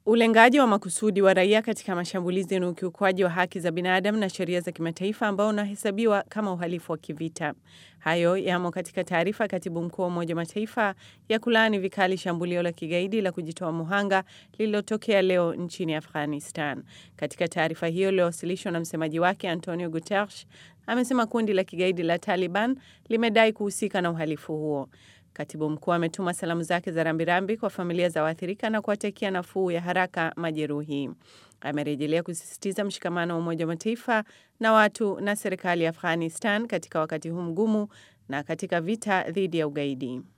Ulengaji wa makusudi wa raia katika mashambulizi ni ukiukwaji wa haki za binadamu na sheria za kimataifa ambao unahesabiwa kama uhalifu wa kivita. Hayo yamo katika taarifa ya katibu mkuu wa Umoja wa Mataifa ya kulaani vikali shambulio la kigaidi la kujitoa muhanga lililotokea leo nchini Afghanistan. Katika taarifa hiyo iliyowasilishwa na msemaji wake Antonio Guterres, amesema kundi la kigaidi la Taliban limedai kuhusika na uhalifu huo. Katibu mkuu ametuma salamu zake za rambirambi kwa familia za waathirika na kuwatakia nafuu ya haraka majeruhi. Amerejelea kusisitiza mshikamano wa Umoja wa Mataifa na watu na serikali ya Afghanistan katika wakati huu mgumu na katika vita dhidi ya ugaidi.